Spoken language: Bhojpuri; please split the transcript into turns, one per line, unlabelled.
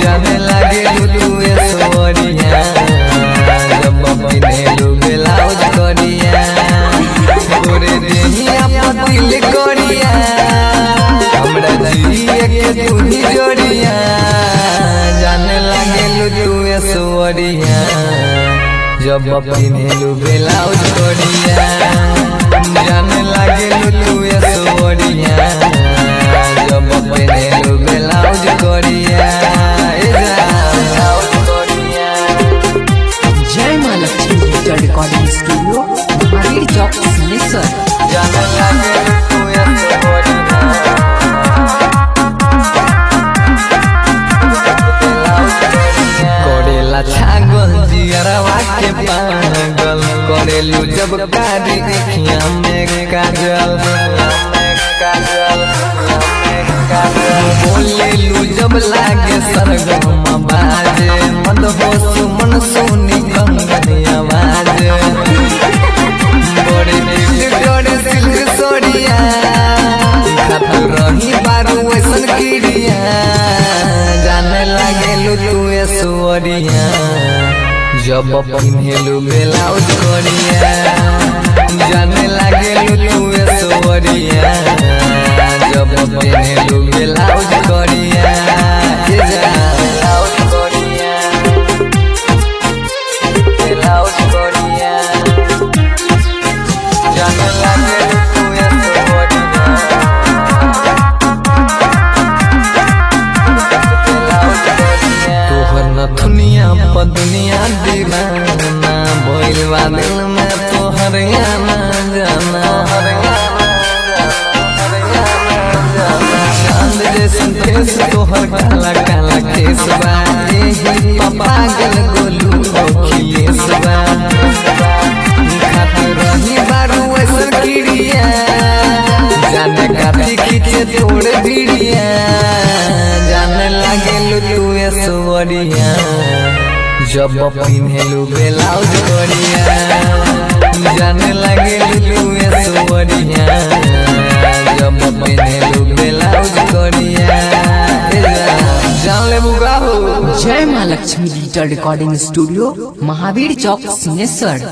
जाने लागे तू ऐश्वर्या जब पहने ब्लाउज करिया तोरे देहिया पतिल करिया हमरा जिए के तू ही जोड़िया जाने लागे तू ऐश्वर्या जब पहने ब्लाउज करिया जाने लागे तू ऐश्वर्या जब पहने ब्लाउज करिया ए ब्लाउज करिया
Jai Maa Lakshmi digital recording studio Mahavir Chowk Singheshwar
जाने लागे तू ऐश्वर्या करेला छागल जियरवा के पागल करेलू जब कारी अखिया में काजल बोलेलू जब लागे सरगम बाजे मद हो सुमन सोनी कंगन आवाज बड़े दिल डरे सिल्क सोड़िया खातू रही बारू ऐसन कीड़िया जाने लागे तू ऐश्वर्या जब पिन्हेलू ब्लाउज करिया जाने लागे तू ऐश्वर्या जब पिन्हेलू ब्लाउज करिया ए जा ब्लाउज करिया ब्लाउज करिया जाने लागे तू ऐश्वर्या तोहर नथुनिया पदनिया दीवाना भइलवा दिल में तोहर आना जाना चांद जैसन फेस तोहर काला काला केस बा एही पागल गोलू अखिलेश बा खात रही बारू ऐसन किड़िया जाने काती खींचे तोड़ भिड़िया जाने लागे तू ऐश्वर्या जब पिन्हेलू ब्लाउज करिया जाने लागे तू ऐश्वर्या जब पिन्हेलू ब्लाउज करिया ए जा- जान ले बुगा हो
Jai Maa Lakshmi digital recording studio Mahavir Chowk Singheshwar